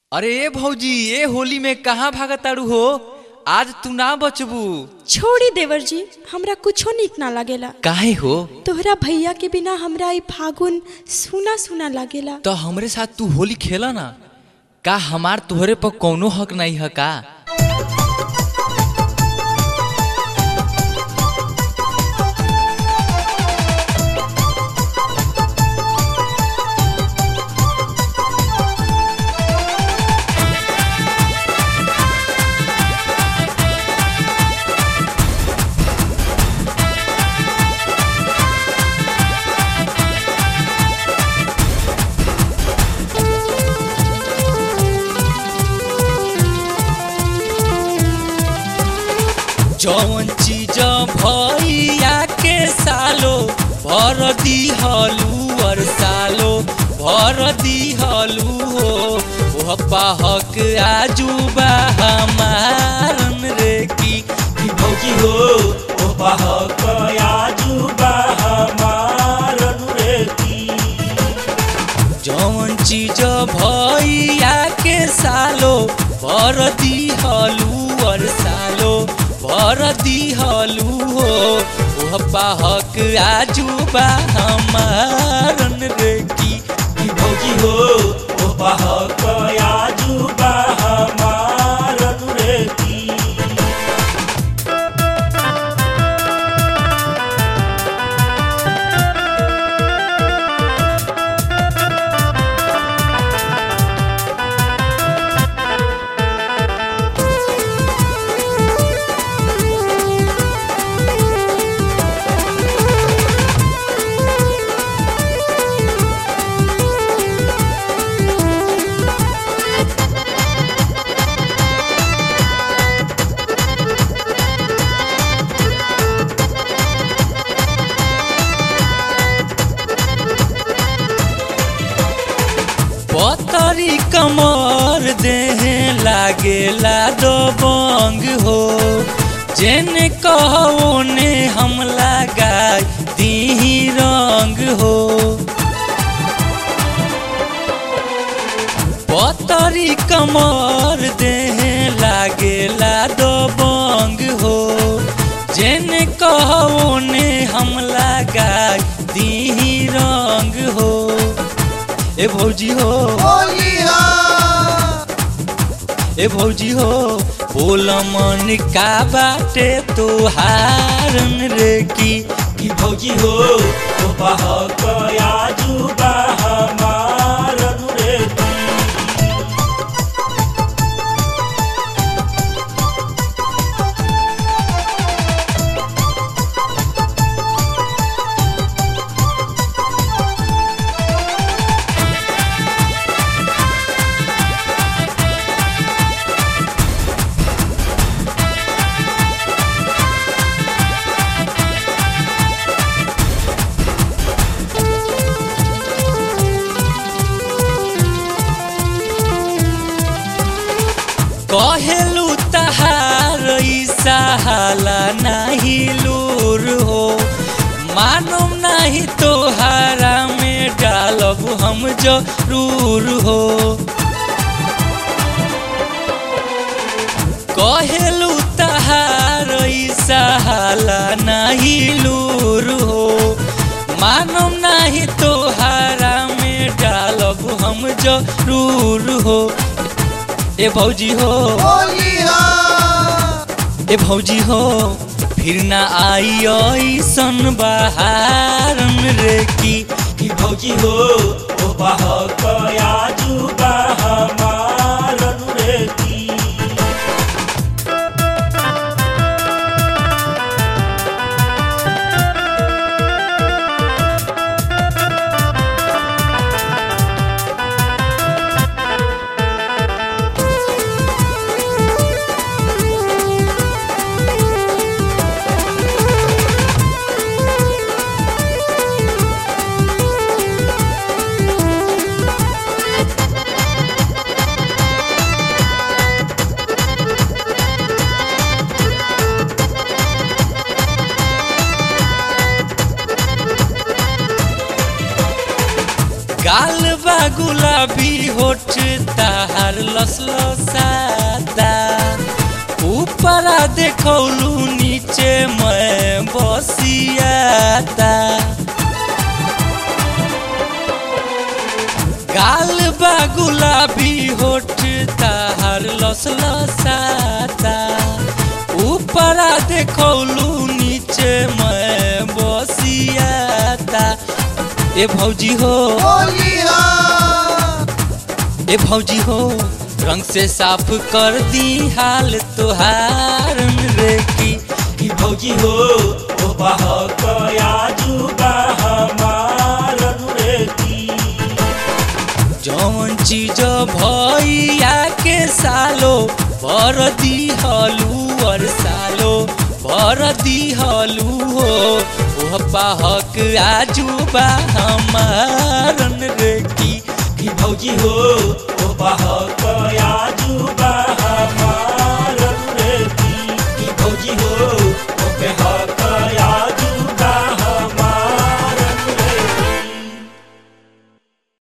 अरे ए भौजी ए होली में कहाँ भागताड़ू हो आज तू ना बचबू छोड़ी देवर जी हमरा कुछो नीक ना लागेला काहे हो तोहरा भैया के बिना हमरा ई फागुन सुना सुना लागेला तो हमरे साथ तू होली खेला ना का हमार तोहरे पर कौनो हक नहीं है का जौन चीज भैया के सालो भर दी हलू और सालो भर दी हलू हो ओह पाहक आजूबा हमारन रे की कि भौजी हो ओ बाहक आजुबा हमार अनुरेती जौन चीज भैया के सालो भर दी हलू और सालो भर दी हलू हो ओह पाहक आजूबा हमारन रे की कि भौजी हो ओ बाहक आजुबा हमार अनुरेती पतरी कमर देह लागेला दबंग हो जेने कहो ने हम लगाई दीही रंग हो पतरी कमर देह लागेला दबंग हो जेने कहो ने हम लगाई दीही रंग हो ए भौजी हो ए भौजी हो बोल मन का बाटे तोहारन रे की कि भौजी हो ओ बाहक आजुबा हमार अनुरेती कहेलू तहार सहाला नहीं लूर हो मानम नहीं तोहारा में डालब हम जरूर हो कहेलू तहार सहाला नहीं लूर हो मानम नहीं तोहारा में डालब हम जरूर हो ए भौजी हो ए भौजी हो फिर ना आई ऐसन बहारन रे की कि भौजी हो ओ बाहक आजुबा हमार अनुरेती लसलो सादा ऊपरा देखौलू नीचे मैं बसियाता गाल बा गुलाबी होठ ताहार लसलो सादा ऊपरा देखौलू नीचे मैं बसियाता ए भौजी हो ए भौजी हो रंग से साफ कर दी हाल तुहार रे की कि भौजी हो ओ बहक आजुबा हमार रे की जौन चीज भैया के सालो बर दी हलू और सालो बर दी हलू हो ओह पाहक आजुबा हमारन रे की कि भौजी हो ओ बहक